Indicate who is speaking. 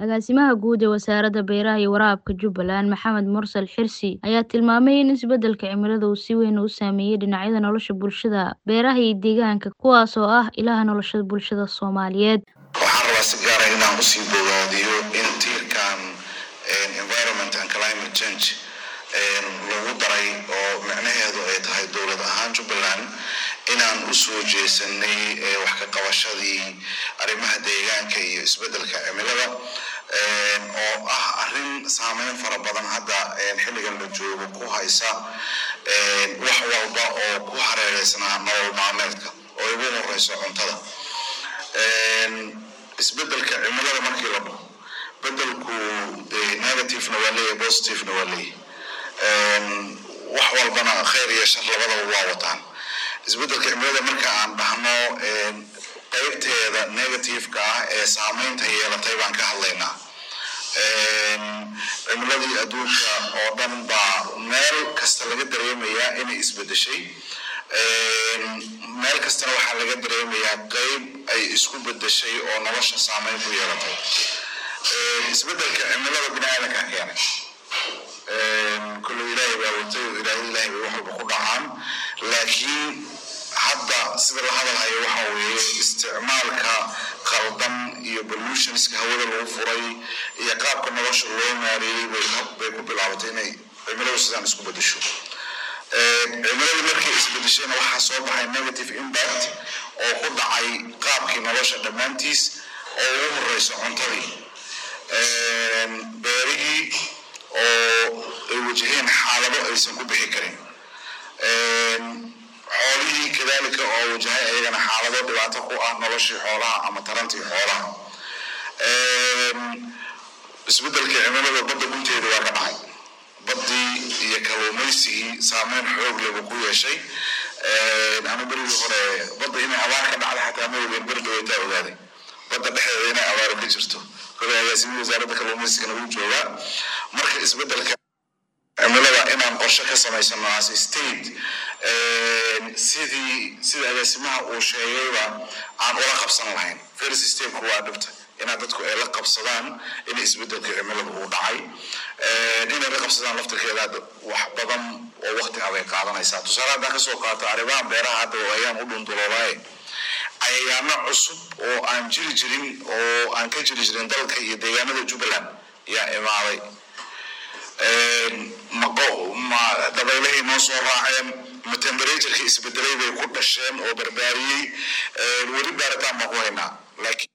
Speaker 1: Agaasimaha Guud ee Wasaaradda Beeraha iyo Waraabka Jubbaland, Maxamed Mursal Xirsi, ayaa tilmaamay in isbeddelka cimilada uu si weyn u saameeyay dhinacyada nolosha bulshada, beeraha iyo deegaanka, kuwaas oo ah ilaha nolosha bulshada Soomaaliyeed.
Speaker 2: waxaan rabaa si gaara inaan usii bogaadiyo in tiirkan environment and climate change lagu daray oo micnaheedu ay tahay dowlad ahaan jubbaland inaan usoo jeesanay wax ka qabashadii arrimaha deegaanka iyo isbeddelka cimilada oo ah arrin saameyn fara badan hadda xilligan la joogo ku haysa wax walba oo ku hareereysnaa nolol maalmeedka oo ugu horeyso cuntada isbeddelka cimilada markii la dhaho beddelku negativena waa leeyahay positivena waa leeyahay wax walbana khayr iyo shar labadaba waa wataan isbeddelka cimilada marka aan dhahno qaybteeda negativeka ah ee saameynta yeelatay baan ka hadlaynaa cimiladii adduunka oo dhan baa meel kasta laga dareemayaa inay isbeddeshay meel kastana waxaa laga dareemayaa qeyb ay isku beddeshay oo nolosha saameyn ku yeelatay isbeddelka cimilada bini aadanka keenay kullu ilaahay baa watay oo ilaahay ilaahay bay wax walba ku dhacaan laakiin hadda sida la hadalhayo waxa weeye isticmaalka qaldan iyo pollutionska hawada lagu furay iyo qaabka nolosha loo maareeyey bay ku bilaabatay inay cimiladu sidaan isku beddesho cimiladu markay isbedeshayna waxaa soo baxay negative impact oo ku dhacay qaabkii nolosha dhammaantiis oo ugu horeyso cuntadii beerihii oo ay wajaheen xaalado aysan ku bixi karin xoolihii kadalika oo wajahay ayagana xaalado dhibaato ku ah noloshii xoolaha ama tarantii xoolaha isbeddelka cimilada badda gunteeda waa ka dhacay baddii iyo kalluumaysigii saameyn xoog leh buu ku yeeshay ama berigii hore badda inay abaar ka dhacda xataa ma ogeyn beri dhaweytaa ogaaday badda dhexdeeda inay abaaro ka jirto kolay agaasimihii wasaaradda kalluumaysigana wuu joogaa marka isbeddelka cimilada inaan qorshe ka samaysano as state sidii sida agaasimaha uu sheegayba aan ula qabsan lahayn first stepku waa dhibta inaad dadku ay la qabsadaan in isbeddelka cimilada uu dhacay inay la qabsadaan laftirkeeda wax badan oo waqti abay qaadanaysaa tusaale haddaan kasoo qaato arrimaha beeraha hadda ayaan u dhundulolaaye cayayaano cusub oo aan jiri jirin oo aan ka jiri jirin dalka iyo deegaanada jubbaland yaa imaaday ma dabaylahay noo soo raaceen ma temperaturekii isbedelay bay ku dhasheen oo barbaariyey weli baaritaan baan ku haynaa laakiin